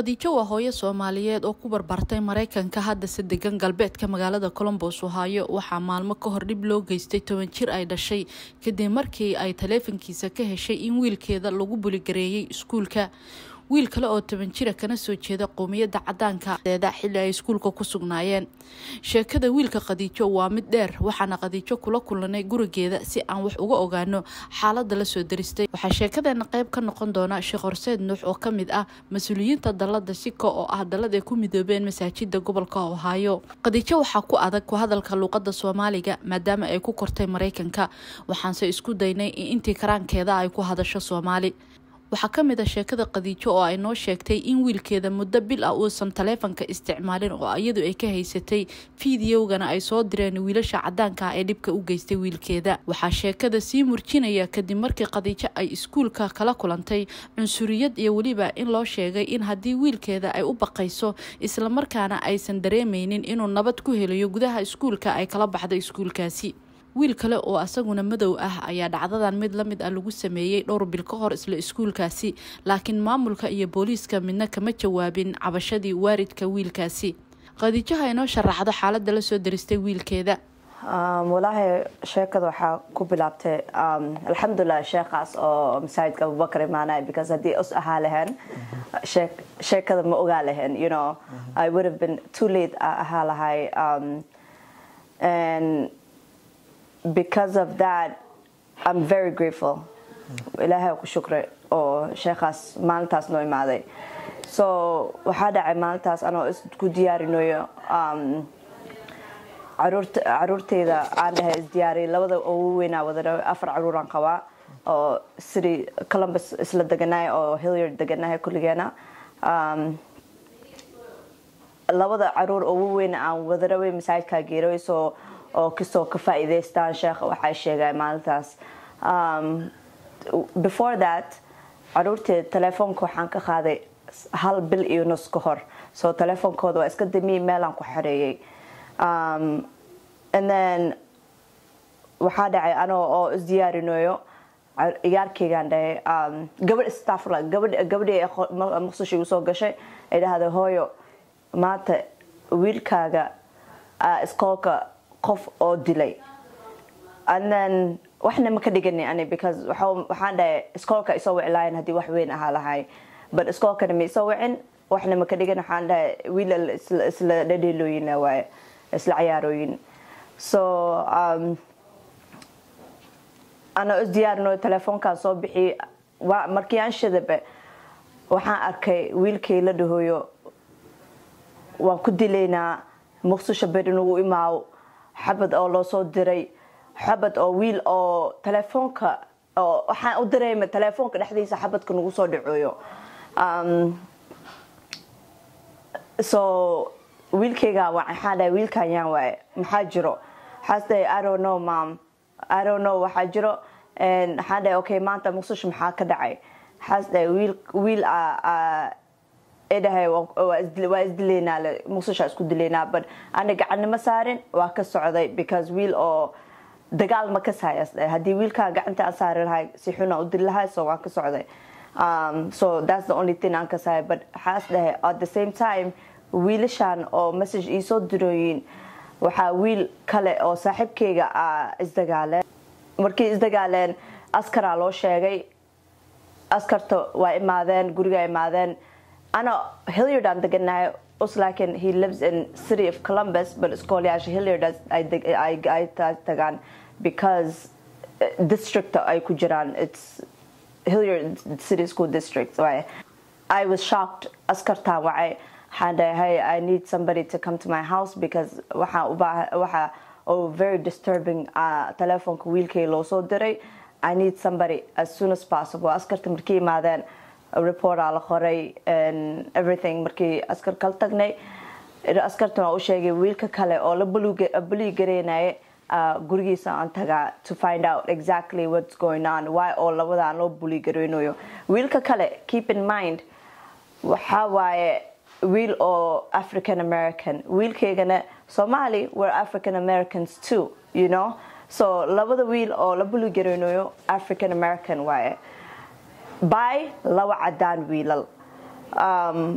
khadiijo waa hooyo soomaaliyeed oo ku barbartay maraykanka haddase degan galbeedka magaalada colombos ohaayo waxaa maalmo ka hor dhib loo geystay toban jir ay dhashay kadib markii ay taleefankiisa ka heshay in wiilkeeda lagu buligareeyay iskuulka wiil kale oo toban jira kana soo jeeda qowmiyadda cadaanka eeda xilli ay iskuulka ku sugnaayeen sheekada wiilka khadiijo waa mid dheer waxaana khadiijo kula kulanay gurigeeda si aan wax uga ogaano xaalada lasoo daristay waxaa sheekadeena qeyb ka noqon doona sheekh horseed nuux oo kamid ah mas-uuliyiinta dalada sika oo ah dalad ay ku midoobeen masaajida gobolka ohaayo khadiijo waxaa ku adag ku hadalka luuqada soomaaliga maadaama ay ku kortay maraykanka waxaanse isku daynay in intii karaankeeda ay ku hadasho soomaali waxaa ka mid a sheekada khadiijo oo ay noo sheegtay in wiilkeeda muddo bil ah uusan taleefanka isticmaalin oo iyadu ay ka haysatay fideogana ay soo direen wiilasha cadaanka ah ee dhibka u geystay wiilkeeda waxaa sheekada sii murjinaya kadib markii khadiijo ay iskuulka kala kulantay cunsuriyad iyo weliba in loo sheegay in haddii wiilkeeda ay u baqayso islamarkaana aysan dareemeynin inuu nabad ku helayo gudaha iskuulka ay kala baxda iskuulkaasi wiil kale oo asaguna madow ah ayaa dhacdadan mid lamid ah lagu sameeyey dhowr bil ka hor isla iskuulkaasi laakiin maamulka iyo booliiska midna kama jawaabin cabashadii waaridka wiilkaasi khadiijaha inoo sharaxdo xaalada lasoo daristay wiilkeeda walaahi sheekada waxaa ku bilaabtay alxamdulilah sheekhaas oo masaajidka abubakar imaanay because haddii us ahaa lahayn sheekada ma ogaa lahayn you know i would have been too late ahaa lahay and because of that I'm very grateful ilaahay ku shukray oo sheekhaas maalintaas noo imaaday so waxaa dhacay maalintaas anoo isku diyaarinayo caruurteyda aan dhahay isdiyaariy labada ugu weynaa wada afar caruuraan qabaa oo city columbus isla deganahay oo hilliard deganahay kulligeena labada caruur ugu weyn aan wada rabay masaajidkaa geeray so oo kastoo ka faa'iidaystaan sheekha waxay sheegay maalintaas before that caruurteeda telefoonka waxaan ka qaaday hal bil iyo nus ka hor so telefoonkooda waa iska damiyey meelaan ku xareeyey and then waxaa dhacay anoo oo isdiyaarinayo iyaarkeygaan dhahay gabadh staffla gabadh gabadhii maqsush igu soo gashay ay dhahday hooyo maanta wiilkaaga iskoolka qof oo dilay and then waxna ma ka dhigani ani because waxaan dhahay iskoolka isoo wiclaayan haddii wax weyn ahaa lahay but iskoolkana ma isoo wicin waxna ma ka dhigan waxaan dhahay wiilal isla dhadheelooyin waaye isla cayaarooyin so anoo isdiyaarino telefoonkaan soo bixiyey markii aan shadabe waxaan arkay wiilkay la dhahooyo waan ku dilaynaa muqdisho ber inugu imaawo xabad oo loo soo diray xabad oo wiil oo telefoonka waxaan u dareema telefoonka dhexdiisa xabadka nagu soo dhacooyo so wiilkayga waxaan dhahay wiilkan yaan waaye maxaa jiro waxaas dhahay i don't know mom i don't know waxaa jiro waxaan dhahay okay maanta muqdisho maxaa ka dhacay waxaas dhahay wiil wiil dhahay waa isdilaynaa muqdisho isku dilaynaa but ani gacanimo saarin waa ka socday because wiil oo dagaal ma ka saayas haddii wiilkaa gacanta aan saari lahay si xuna u dili lahay so waan ka socday so that's the only thing aan ka saay but waxaas dhahay at the same time wiilashan oo message iisoo dirooyin waxaa wiil kale oo saaxiibkeyga a isdagaaleen markii isdagaaleen askaraa loo sheegay askarta waa imaadeen gurigaa imaadeen ana hilliard aan deganahay us laakiin he lives in city of columbus but iskoolayaasha hilliard ay tagaan because district ay ku jiraan it's hilliard city school district waaye i was shocked askartaa wacay waxaan dhahay i need somebody to come to my house because waxaa ubaa waxa oo very disturbing telefoonka wiilkay loo soo diray i need somebody as soon as possible askarta markii imaadeen reportaa la qoray everything markii askar kala tagnay askartan waa u sheegay wiilka kale oo la bulii gareynaya gurigiisa aan tagaa to find out exactly what's going on why oo labadaan loo bulii gareynayo wiilka kale keep in mind waxaa waaye wiil oo african american wiilkaygana somali were african americans too you know so labada wiil oo la bulii gareynayo african american waaye by laba cadaan wiilal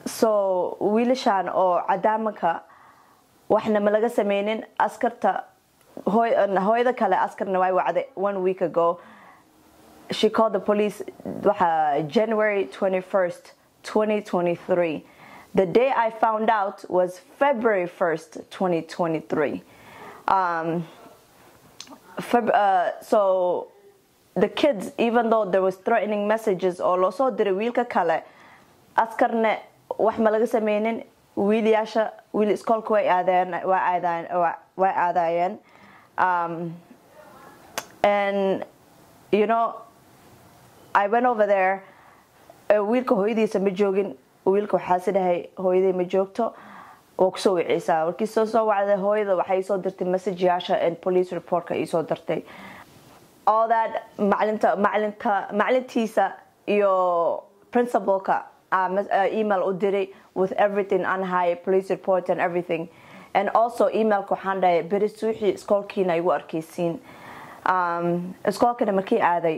so wiilashaan oo cadaamanka waxna ma laga sameynin askarta hooyada kale askarna way wacday one week ago she called the police waxa january 21st 2023 the day i found out was february 1st 2023 um, Feb- uh, so the kids even though there was threatening messages oo loo soo diray wiilka kale askarne wax ma laga sameynin wiilyaasha wiil iskoolka way aadeen way aadaan way aadayeen um, and you know i went over there wiilka hooyadiisa ma joogin wiilka waxaa sidahay hooyaday ma joogto waa kusoo wiceysaa warkii soo soo wacday hooyada waxay soo dirtay messageyaasha and police reportka iisoo dirtay all that macalinta macalinka macalintiisa iyo principalka email u diray with everything on high police report and everything and also emailka waxaan dhahay beri suuxii iskoolkiina igu arkeysiin um, iskoolkana markii aaday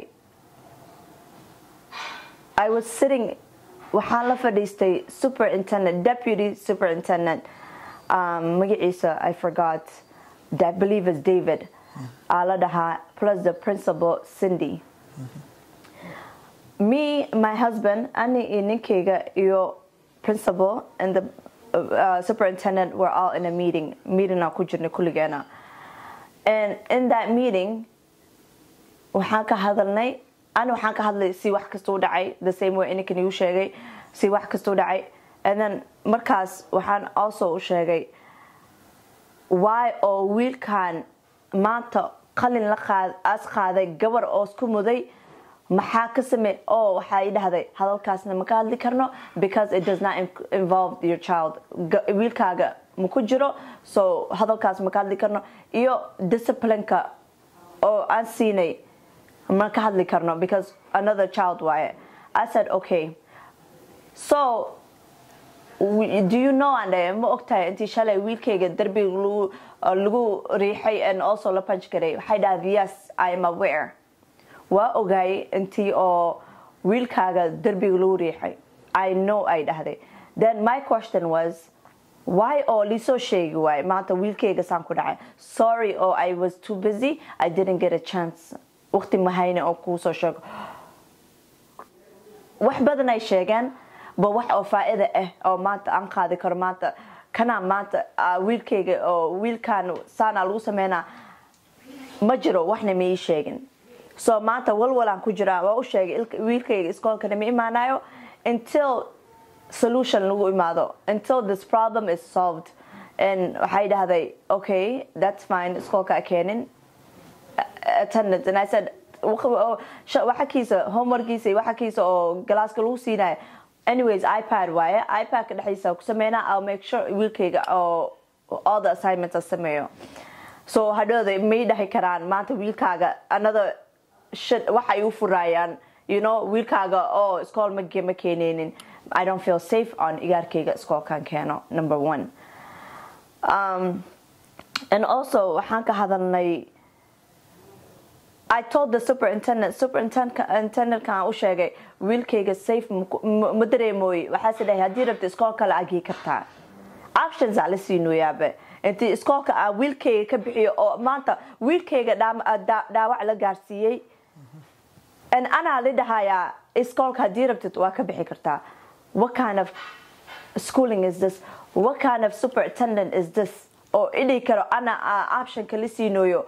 i was sitting waxaan la fadhiistay superintendent deputy superintendent um, magaciisa i forgot i believe is david aa la dhahaa plus the principal cindy me my husband ani iyo ninkayga iyo principal and the uh, superintendent were all in a meeting meeting aan ku jirnay kulligeena and in that meeting waxaan ka hadalnay ani waxaan ka hadlay si wax kasta u dhacay the same way ininkan igu sheegay si wax kasta u dhacay and then markaas waxaan also u sheegay why oo wiilkan maanta qalin la qaad as qaaday gabar oo isku muday maxaa ka samey oo waxaa i dhahday hadalkaasna ma ka hadli karno because it does not involve your child wiilkaaga ma ku jiro so hadalkaas ma ka hadli karno iyo disciplineka oo aan siinay ma ka hadli karno because another child waaye i said okay so do you know ande ma ogtahay intii shalay wiilkayga derbiga lagu lagu riixay and also la punch garay waxay dhahday yes i am aware waa ogaayay intii oo wiilkaaga derbiga lagu riixay i know ay dhahday then my question was why oo liisoo sheegi waaye maanta wiilkayga saan ku dhacay sorry oo i was too busy i didn't get a chance waqti mahayne oo kuusoo sheego wax badan ay sheegeen ba wax oo faa-ida ah oo maanta aan qaadi karo maanta kanaa maanta wiilkayga oo wiilkan saanaa lagu sameynaa ma jiro waxna ma ii sheegin so maanta walwalaan ku jiraa waa u sheegay wiilkayga iskoolkana ma imaanayo until solution lagu imaado until this problem is solved and waxay dhahday okay that's fine iskoolka keenin attendance and i said waxakiisa homeworkiisa iyo waxakiisa oo galaaska lagu siinayo anyways ipad waaye ipad-ka dhexdiisa ku sameynaa i'll make sure wiilkayga oo all the assignments sameeyo so hadhooda may dhahi karaan maanta wiilkaaga another shit waxay u furaayaan you know wiilkaaga oo iskool ma ma keeneynin i don't feel safe on igaarkayga iskoolkan keeno number one um, and also waxaan ka hadalnay I told the superintendent superintendentkan u sheegay wiilkayga safe ma dareemooye waxaase dhahay haddii rabta iskool kale agii kartaa actions aa la siinooyaabe intii iskoolka aa wiilkayga ka bixiyo oo maanta wiilkayga dhaawac la gaarsiiyey and anaa la dhahayaa iskoolka haddii rabtid waa ka bixi kartaa what kind of schooling is this what kind of superintendent is this oo idhi karo ana optionka la siinooyo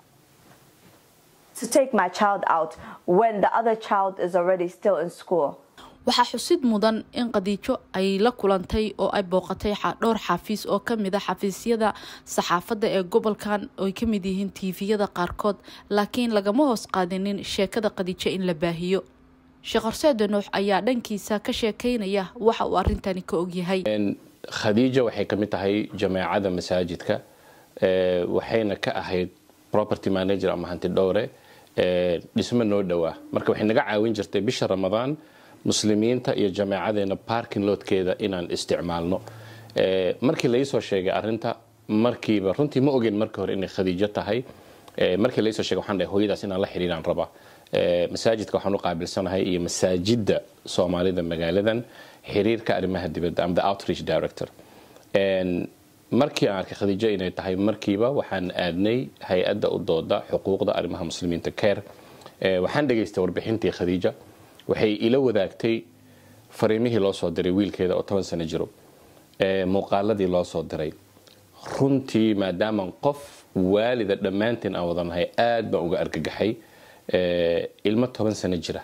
to take my child out when the other child is already still in school waxaa xusid mudan in qadiijo ay la kulantay oo ay booqatay dhowr xafiis oo kamid a xafiisyada saxaafadda ee gobolkan oy ka mid yihiin tiifiyada qaarkood laakiin lagama hoos qaadinin sheekada qadiijo in la baahiyo sheekh horseede nuux ayaa dhankiisa ka sheekeynaya waxa uu arintani ka ogyahay khadiija waxay ka mid tahay jameecada masaajidka waxayna ka ahayd property manager ama hanti dhowre dhismo noo dhowaa marka waxay naga caawin jirtay bisha ramadaan muslimiinta iyo jameecadeena parking loodkeeda inaan isticmaalno markii laisoo sheegay arinta markiiba runtii ma ogeyn markii hore inay khadiijo tahay markii laisoo sheegay waxaan dhahay hooyadaas inaan la xiriiraan rabaa masaajidka waxaan u qaabilsanahay iyo masaajidda soomaalida magaaladan xiriirka arrimaha dibadda ama the outreach director markii aan arkay khadiijo inay tahay markiiba waxaan aadnay hay-adda u dooda xuquuqda arrimaha muslimiinta care waxaan dhegaystay warbixintii khadiija waxay ila wadaagtay fariimihii loo soo diray wiilkeeda oo toban sano jiro muuqaaladii loo soo diray runtii maadaama qof waalida dhammaantiin aan wadanahay aad baan uga argagaxay ilmo toban sano jira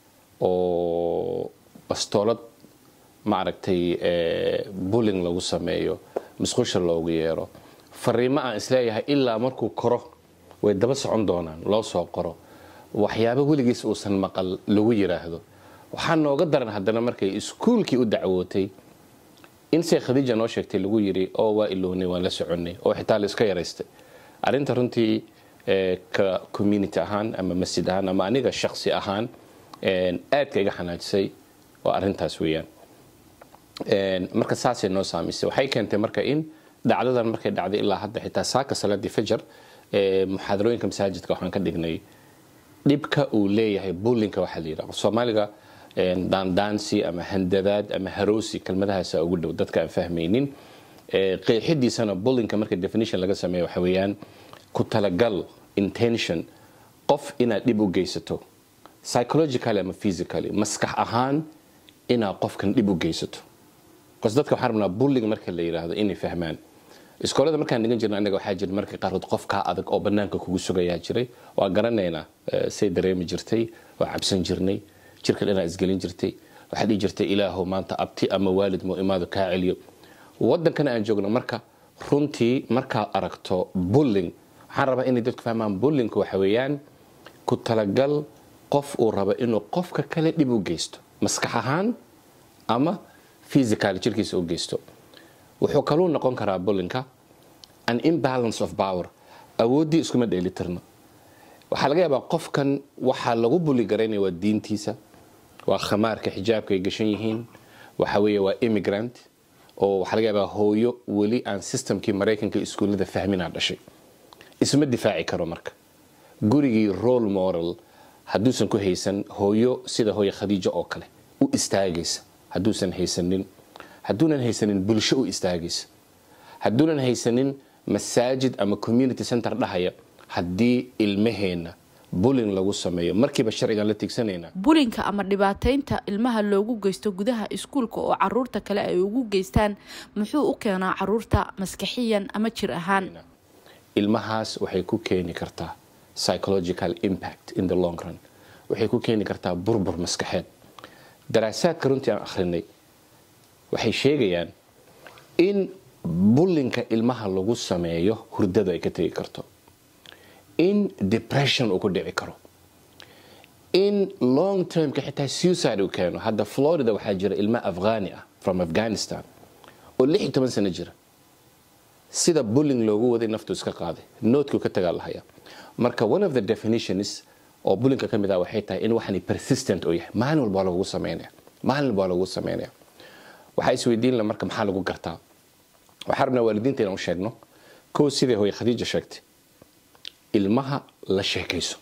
oo bastoolad maaragtay bulling lagu sameeyo musqusha loogu yeero fariimo aan isleeyahay ilaa markuu koro way daba socon doonaan loo soo qoro waxyaabo weligiis uusan maqal lagu yiraahdo waxaa nooga daran haddana markay iskuulkii u dacwootay in se khadiija noo sheegtay lagu yiri oo waa ilownay waan la soconnay oo xitaa la iska yaraystay arrinta runtii ka community ahaan ama masjid ahaan ama aniga shaksi ahaan aadka iga xanaajisay waa arrintaas weeyaan marka saasay noo saamaysay waxay keentay marka in dhacdadan markay dhacday ilaa hadda xitaa saaka salaadii fajar muxaadarooyinka masaajidka waxaan ka dhignay dhibka uu leeyahay bullinka waxaa la yidhaha soomaaliga daandaansi ama handadaad ama haroosi kelmadahaasa ugu dhow dadka aan fahmaynin qeexidiisana bullinka marka definition laga sameeyo waxa weeyaan ku talagal intention qof inaad dhib u geysato psychologically ama physically maskax ahaan inaad qofkan dhib u geysato bas dadka waxaan rabnaa bulling marka la yidhaahdo inay fahmaan iskoolada markaan dhigan jirna anaga waxaa jira marka qaarkood qofkaa adag oo banaanka kugu sugayaa jiray waa garanaynaa say dareemi jirtay waa cabsan jirnay jirka dhanaa isgelin jirtay waxaa dhihi jirtay ilaahow maanta abti ama waalid mu imaado kaa celiyo wadankana aan joogno marka runtii markaad aragto bulling waxaan rabaa inay dadku fahmaan bullingku waxa weeyaan ku talagal qof uu rabo inuu qofka kale dhib u geysto maskax ahaan ama physical jirkiisa u geysto wuxuu kaluu noqon karaa bullinka an imbalance of power awooddii iskuma dheelitirno waxaa laga yaabaa qofkan waxaa lagu bulli garaynaya waa diintiisa waa khamaarka xijaabka ay gashan yihiin waxa weeye waa immigrant oo waxaa laga yaabaa hooyo weli aan systemkii maraykanka iskuullada fahminaa dhashay isma difaaci karo marka gurigii role moral hadduusan ku haysan hooyo sida hooyo khadiijo oo kale u istaagaysa hadduusan haysanin hadduunan haysanin bulsho u istaagaysa hadduunan haysanin masaajid ama community center dhahaya haddii ilmaheenna bulin lagu sameeyo markiiba sharcigan la tigsanaynaa bulinka ama dhibaataynta ilmaha loogu geysto gudaha iskuulka oo caruurta kale ay ugu geystaan muxuu u keenaa caruurta maskaxiyan ama jir ahaan ilmahaas waxay ku keeni kartaa psychological impact in the long run waxay ku keeni kartaa burbur maskaxeed daraasaadka runtii aan akhrinay waxay sheegayaan in bullinka ilmaha lagu sameeyo hurdada ay ka tegi karto in depression uu ku dhici karo in long termka xitaa suicide uu keeno hadda florida waxaa jira ilmo afghani ah from afghanistan oo lix iyo toban sano jira sida bulling loogu waday naftu iska qaaday noodkuu ka tagaa lahaya marka one of the definitions oo bullinka ka mid ah waxay tahay in waxani persistent uu yahay maalin walba waa lagugu sameynaya maalin walba waa lagugu sameynaya waxaa isweydiin la marka maxaa lagu gartaa waxaa rabnaa waalidiinta inaan u sheegno kow sidai hooye khadiija sheegtay ilmaha la sheekayso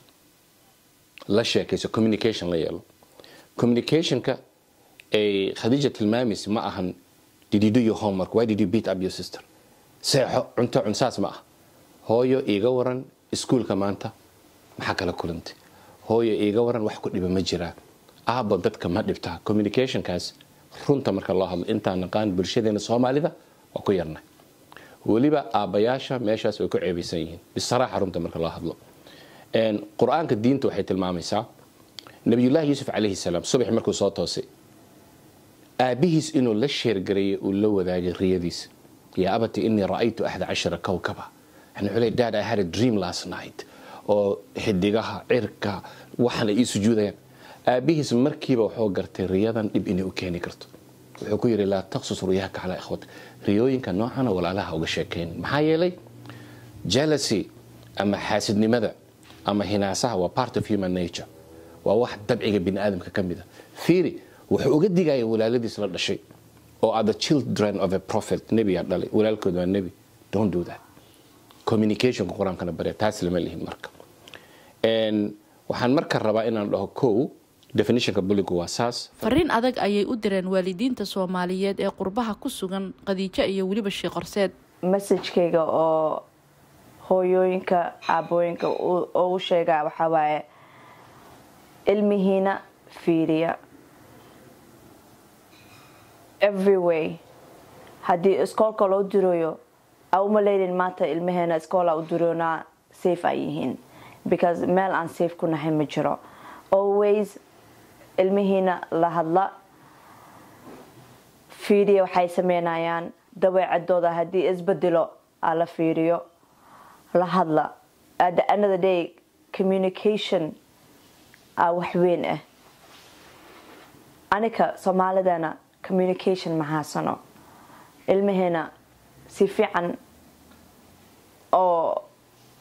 la sheekayso communication la yeelo communicationka ay khadiija tilmaamaysa ma ahan did you do your homework why did you beat up your sister seexo cunto cunsaas ma ah hooyo iiga waran iskuulka maanta maxaa kala kulantay hooyo iiga waran wax ku dhiba ma jiraa aabba dadka ma dhibtaa communicationkaas runta marka loo hadlo intaan naqaan bulshadeena soomaalida waa ku yarnay weliba aabbayaasha meeshaas way ku ceebaysan yihiin bisaraaxa runta marka loo hadlo qur-aanka diinta waxay tilmaamaysaa nabiyullaahi yuusuf calayhi salaam subax markuu soo toosay aabihiis inuu la sheergareeyay uu la wadaagay riyadiisa yaa abati inii ra'aytu axda cashara kowkaba yani wuxuu leey dad i had a dream last night oo xidigaha cirka waxan ay ii sujuudayaan aabihiis markiiba wuxuu gartay riyadan dhib inay u keeni karto wuxuu ku yidhi laa taqsus ruyaaka calaa ikhwat riyooyinka noocana walaalaha uga sheekayn maxaa yeelay jealousy ama xaasidnimada ama hinaasaha waa part of human nature waa wax dabciga bini aadamka ka mid a fiiri wuxuu uga digaya walaaladiis la dhashay oo are the children of a prophet nebiyaa dhalay walaalkood waa nebi don't do that communicationka qur-aankana barya taas lama lihin marka waxaan marka rabaa inaan dhaho kow definitionka bullygu waa saas fariin adag ayay u direen waalidiinta soomaaliyeed ee qurbaha ku sugan qadiijo iyo weliba sheekh horseed messagekayga oo hooyooyinka aabooyinka oo u sheegaa waxaa waaye ilmihiina fiiriya every way haddii iskoolka loo dirayo a uma leydin maanta ilmaheena iskoola u diroonaa safe ay yihiin because meel aan safe ku nahay ma jiro always ilmihiina la hadla fiiriya waxay sameynayaan dabeecadooda haddii isbedelo a la fiiriyo la hadla at the end of the day communication a waxweyn ah anika soomaalidana communication ma haasano ilmaheena si fiican oo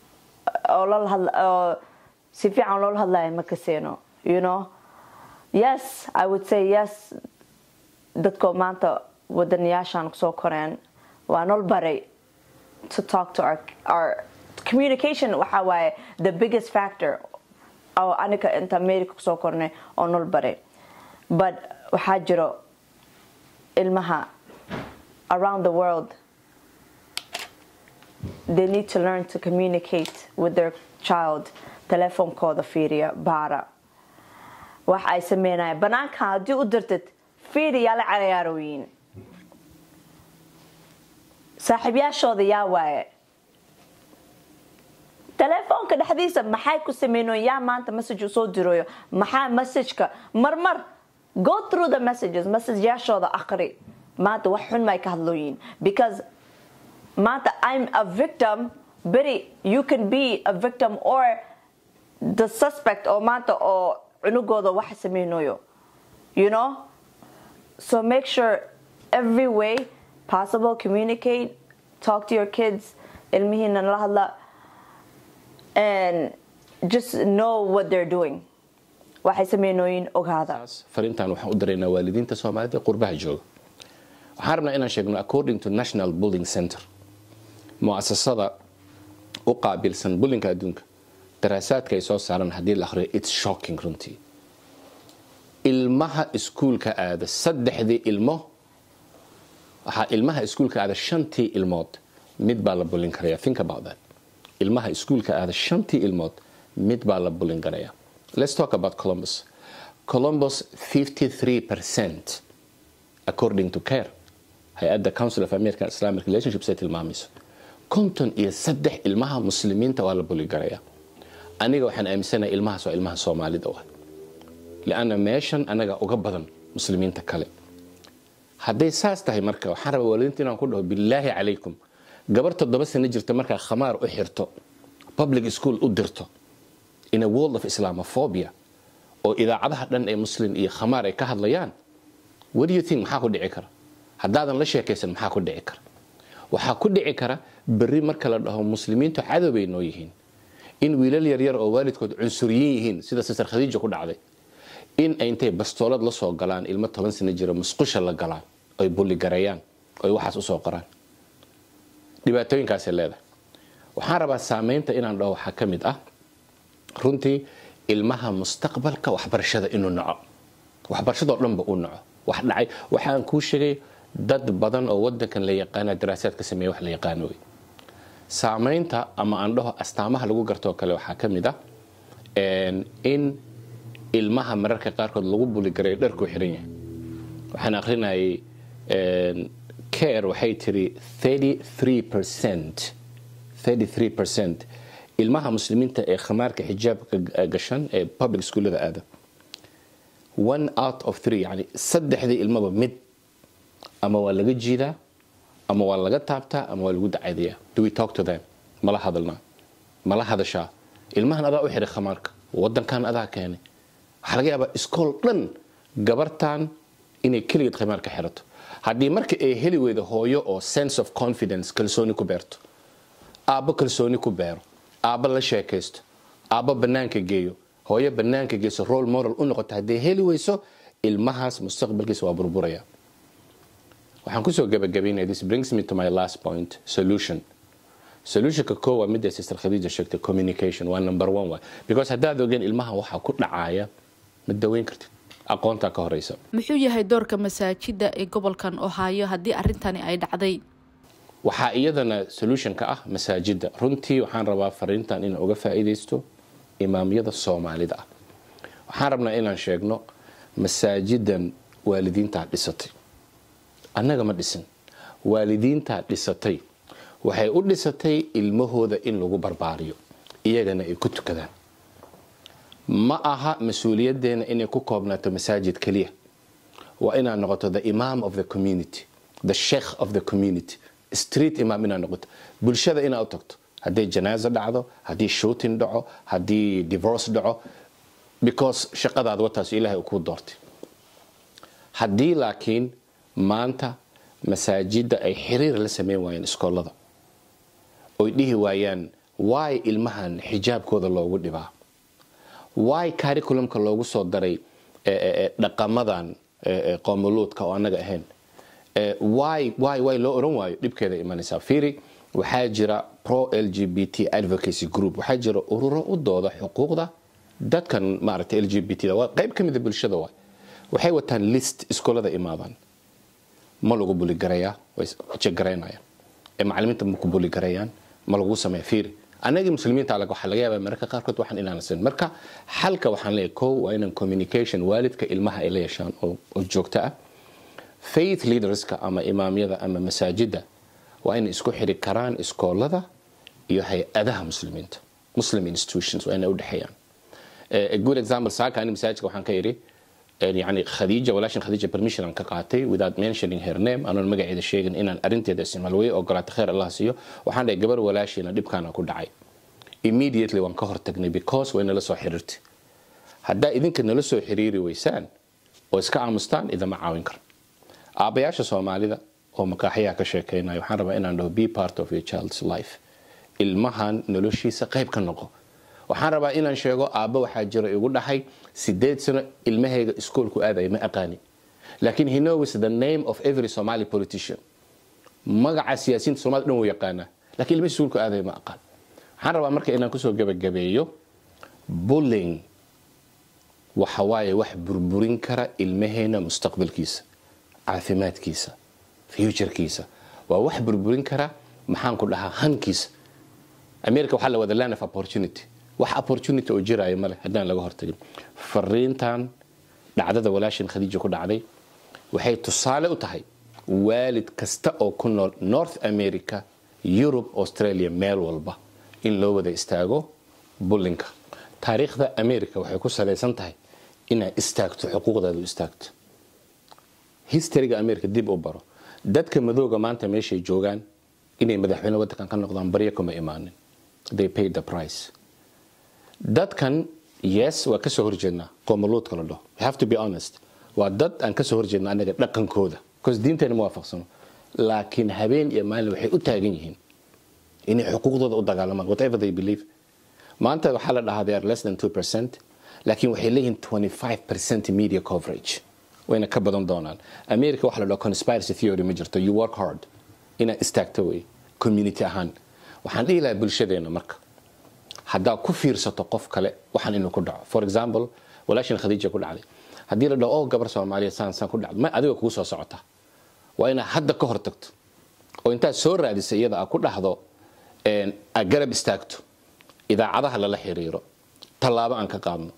oo si fiican loola hadlaya ma kaseeno you know yes i would say yes dadko maanta wadanayaashaan kusoo koreen waa nol baray to talk to our, our communication waxaa waaye the biggest factor oo anika inta america kusoo kornay oo nol baray but waxaa jiro ilmaha around the world they need to learn to communicate with their child telefoonkooda fiiriya baara wax ay sameynaya banaanka haddii u dirtid fiiriyaa la cayaarooyin saaxiibyaashooda yaa waaye telefoonka dhexdiisa maxay ku sameynoon yaa maanta message usoo dirooyo maxaa messageka marmar go through the messages messageyaashooda aqri maanta wax xun may ka hadlooyiin because maanta i'm a victim beri you can be a victim or the suspect oo maanta oo cunugooda wax sameynayo you know so make sure every way possible communicate talk to your kids ilmihiina la hadla and just know what they're doing waxay sameynooyin ogaada fariintan waxaan u diraynaa waalidiinta soomaalida qurbaha jooga waxaan rabnaa inaan sheegno according to national bullying center muasasada u qaabilsan bullinka adduunka daraasaadka ay soo saaran haddii la akhriyo its shocking runtii ilmaha iskuulka aada saddexdii ilmo waxaa ilmaha iskuulka aada shantii ilmood mid baa la bullin karaya think about that ilmaha iskuulka aada shantii ilmood mid baa la bullin karaya let's talk about columbus columbus 53% according to care hay-adda council of american islamic relationships ay tilmaamayso konton iyo saddex ilmaha muslimiinta waa la buli garaya aniga waxaan aaminsanahay ilmahaas waa ilmaha soomaalida ah lianna meeshan anaga uga badan muslimiinta kale hadday saas tahay marka waxaan rabaa waalidiinta inaan ku dhaho bilaahi calaykum gabar toddoba sano jirta markaa khamaar u xirto public school u dirto in a world of islamophobia oo idaacadaha dhan ee muslim iyo khamaar ay ka hadlayaan what do you think maxaa ku dhici kara haddaadan la sheekaysan maxaa ku dhici kara waxaa ku dhici kara berri marka la dhaho muslimiintu cadow bay noo yihiin in wiilal yaryar oo waalidkood cunsuriyin yihiin sida sister khadiija ku dhacday in ay intay bastoolad la soo galaan ilmo toban sano jira musqusha la galaan oy bulligareeyaan oy waxaas usoo qoraan dhibaatooyinkaasay leedahay waxaan rabaa saameynta inaan dhaho waxaa ka mid ah runtii ilmaha mustaqbalka waxbarashada inuu naco waxbarashadoo dhanba uu naco wax dhacay waxaan kuu sheegay dad badan oo wadankan la yaqaana daraasaad ka sameeya wax la yaqaano wey saameynta ama aan dhaho astaamaha lagu gartoo kale waxaa ka mid ah in ilmaha mararka qaarkood lagu buligareeyo dharkuu xiran yahay waxaan akrinayay care waxay tiri 33% ilmaha muslimiinta ee khamaarka xijaabka gashan ee public schoolada aada one out of three yani saddexdii ilmaba mid ama waa laga jiidaa ama waa laga taabtaa ama waa lagu dacaydayaa do we talk to them mala hadalnaa mala hadashaa ilmahan adaa u xiray khamaarka wadankan adaa keenay waxaa laga yaabaa iskool dhan gabartan inay keligeed khamaarka xirato haddii marka ay heli weydo hooyo oo sense of confidence kalsooni ku beerto aabbo kalsooni ku beero aabbo la sheekaysto aabbo bannaanka geeyo hooyo bannaanka geyso role moral u noqoto hadday heli weyso ilmahaas mustaqbalkiisa waa burburaya waxaan kusoo gabagabaynaya this brings me to my last point solution solutionka koo waa midday sister khadiija sheegtay communication waa number one waay because haddaad ogeen ilmaha waxaa ku dhacaya ma daweyn kartid aqoontaa ka horeysa muxuu yahay doorka masaajida ee gobolkan ohaayo haddii arrintani ay dhacday waxaa iyadana solutionka ah masaajida runtii waxaan rabaa fariintan inaan uga faa'iidaysto imaamyada soomaalida ah waxaan rabnaa inaan sheegno masaajidan waalidiintaa dhisatay annaga ma dhisin waalidiintaa dhisatay waxay u dhisatay ilmahooda in lagu barbaariyo iyagana ay ku tukadaan ma aha mas-uuliyaddeena inay ku koobnaato masaajid keliya waa inaad noqoto the imam of the community the sheikh of the community street imam inaad noqoto bulshada inaad u tagto hadday janaaso dhacdo haddii shooting dhaco haddii divorce dhaco because shaqadaada wataas ilaahay uu kuu doortay haddii laakiin maanta masaajidda ay xiriir la sameyn waayeen iskoolada oy dhihi waayaan waay ilmahan xijaabkooda loogu dhibaa waay cariculumka loogu soo daray dhaqamadan qoomuluudka oo annaga ahayn waay waay waay loo oran waayo dhibkeeda imanaysaa fiiri waxaa jira pro l g b t advocacy group waxaa jira ururo u dooda xuquuqda dadkan maaragtay l g b t da waa qayb ka mida bulshada waay waxay wataan list iskoolada imaadaan ma lagu buligarayaa way jegaraynayaan ee macalimiinta ma ku buligarayaan ma lagu sameeya fiiri annagii muslimiinta waxaa laga yaabaa mararka qaarkood waxaan inaan sin marka xalka waxaan leeyahay kow waa inaan communication waalidka ilmaha ay la yeeshaan oo joogto ah faith leaderska ama imaamyada ama masaajida waa inay isku xiri karaan iskoolada iyo hay-adaha muslimiinta muslim institutions waa inay udhexeeyaan good example saaka ani masaajidka waxaan ka idhi yani khadiija walaashan khadiija permission aan ka qaatay without mentioning her name anoon magaceeda sheegin inaan arrinteeda isticmaal way ogolaata kheer allah siiyo waxaan dhahay gabar walaashiina dhibkaana ku dhacay immediately waan ka hortagnay because way nala soo xiriirtay haddaa idinka nala soo xiriiri weysaan oo iska aamustaan idama caawin karo aabbayaasha soomaalida oo makaaxyaha ka sheekeynaya waxaan rabaa inaan dhaho be part of your child's life ilmahan noloshiisa qayb ka noqo waxaan rabaa inaan sheego aabba waxaa jiro igu dhahay sideed sano ilmahayga iskoolku aadaya ma aqaani laakiin he knows the name of every somali politician magaca siyaasiyiinta soomaalida dhan wuu yaqaanaa laakiin ilmaha iskoolku aadaya ma aqaan waxaan rabaa marka inaan kusoo gebagabeeyo bullying waxa waaye wax burburin kara ilmaheena mustaqbalkiisa caafimaadkiisa futurekiisa waa wax burburin kara maxaan ku dhahaa hankiisa america waxaa la wada land of opportunity wax opportunity oo jiraayo male haddaan laga hortagin fariintan dhacdada walaashin khadiija ku dhacday waxay tusaale u tahay waalid kasta oo ku nool north america yurub australia meel walba in loo wada istaago bullinka taariikhda america waxay ku salaysan tahay inaad istaagto xuquuqdaadu istaagto historyga america dib u baro dadka madooga maanta meeshay joogaan inay madaxweyne waddankan ka noqdaan barya kuma imaanin they paid the price dadkan yes waa kasoo horjeednaa qoomuluudka la dhaho we have to be honest waa dad aan kasoo horjeedna anaga dhaqankooda because diinteena ma waafaqsano laakiin habeen iyo maalin waxay u taagan yihiin inay xuquuqdooda u dagaalamaan whatever they believe maanta waxaa la dhahaa they are less than 2 percent laakiin waxay leeyihiin 25 percent media coverage wayna ka badan doonaan america waxa la dhaho conspiracy theory ma jirto you work hard inaad istaagto wey community ahaan waxaan dhihi lahaa bulshadeena marka haddaa ku fiirsato qof kale waxaan inuu ku dhaco for example walaashin khadiija ku dhacday haddii la dhaho oh gabar soomaaliya saan saan ku dhacday ma adiga kugu soo socota waa inaad hadda ka hor tagto oo intaad soo raadisa iyada aad ku dhahdo aad garab istaagto idaacadaha lala xiriiro tallaabo aan ka qaadno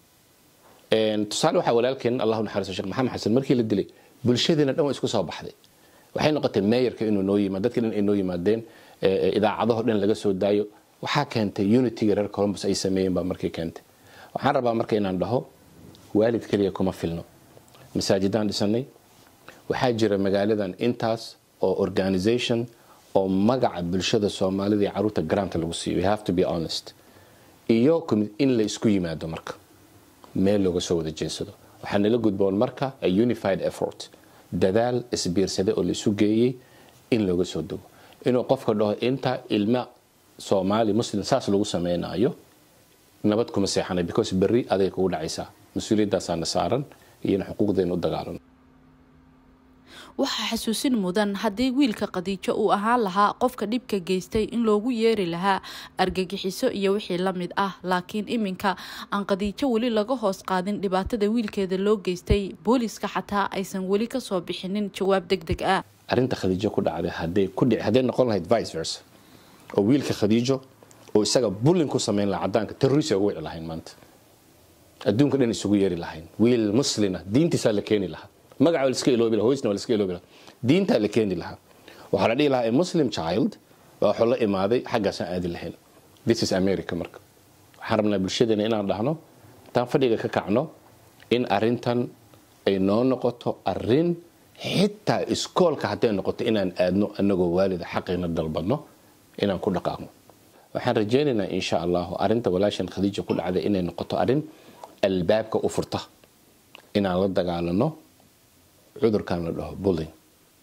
tusaale waxaa walaalkeen allahu naxariiso sheekh maxamed xasan markii la dilay bulshadeena dhan waa isku soo baxday waxay noqotay meeyarka inuu noo yimaado dadka dhan ay noo yimaadeen idaacadaho dhan laga soo daayo waxaa keentay unityga reer columbus ay sameeyeen baa markii keentay waxaan rabaa marka inaan dhaho waalid keliya kuma filno masaajidaan dhisanay waxaa jira magaaladan intaas oo organisation oo magaca bulshada soomaalida iyo caruurta garaanta lagu siiyo we have to be honest iyo in la isku yimaado marka meel looga soo wada jeensado waxaa nala gudboon marka a unified effort dadaal isbiirsaday oo la isu geeyey in looga soo dogo inuu qofka dhaho inta ilma soomaali muslim saas lagu samaynayo nabad kuma seexanay because berri aday kugu dhacaysaa mas-uuliyadaasaana saaran iyo in xuquuqdeena u dagaalano waxaa xasuusin mudan haddii wiilka khadiijo uu ahaan lahaa qofka dhibka geystay in loogu yeeri lahaa argagixiso iyo wixii la mid ah laakiin iminka aan khadiijo weli laga hoos qaadin dhibaatada wiilkeeda loo geystay booliiska xataa aysan weli kasoo bixinin jawaab deg deg ah arrinta khadiijo ku dhacday hadday ku dhici hadday noqon lahayd vice versa oo wiilka khadiijo oo isaga bullin ku samayn lahaa caddaanka terrorist ugu wici lahayn maanta adduunka dhan isugu yeeri lahayn wiil muslina diintiisaa la keeni lahaa magaca waa laska iloobi laha hoysna waa laska iloobi laha diintaa la keeni lahaa waxaa la dhihi lahaa a muslim child baa wuxuu la imaaday xaggaasaan aadi lahayn this is america marka waxaan rabnaa bulshadeena inaan dhahno intaan fadhiga ka kacno in arrintan ay noo noqoto arrin xitaa iskoolka hadday noqoto inaan aadno anagoo waalida xaqina dalbadno inaan ku dhaqaaqno waxaan rajaynaynaa insha allahu arrinta walaashan khadiija ku dhacday inay noqoto arrin albaabka u furta inaan la dagaalano cudurkan la dhaho bulling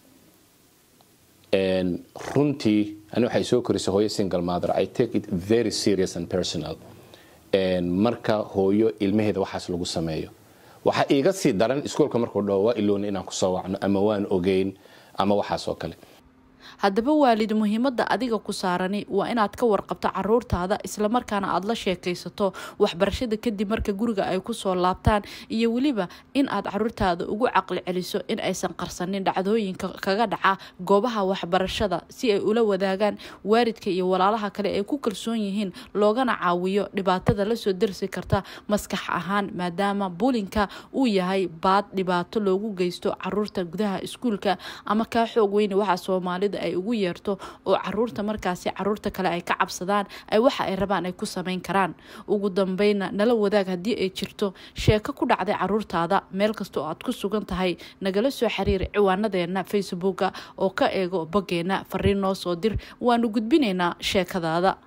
runtii ani waxay soo korisay hooyo single mother i take it very serious and personal marka hooyo ilmaheeda waxaas lagu sameeyo waxaa iiga sii daran iskuolka markuu dhaho waa iloona inaan kusoo wacno ama waan ogeyn ama waxaas oo kale haddaba waalid muhiimada adiga ku saarani waa inaad ka warqabto caruurtaada islamarkaana aada la sheekaysato waxbarashada kadib marka guriga ay kusoo laabtaan iyo weliba in aad caruurtaada ugu caqli celiso in aysan qarsanin dhacdooyinka kaga dhaca goobaha waxbarashada si ay ula wadaagaan waalidka iyo walaalaha kale ay ku kalsoon yihiin loogana caawiyo dhibaatada lasoo darsi karta maskax ahaan maadaama buulinka uu yahay baad dhibaato loogu geysto caruurta gudaha iskuulka ama kaa xoog weyne waxaa soomaalida ay ugu yeerto oo caruurta markaasi caruurta kale ay ka cabsadaan ay waxa ay rabaan ay ku samayn karaan ugu dambeyna nala wadaag haddii ay jirto sheeko ku dhacday caruurtaada meel kasta oo aad ku sugan tahay nagala soo xiriir ciwaanadeena facebooka oo ka eego boggeena fariin noo soo dir waanu gudbinaynaa sheekadaada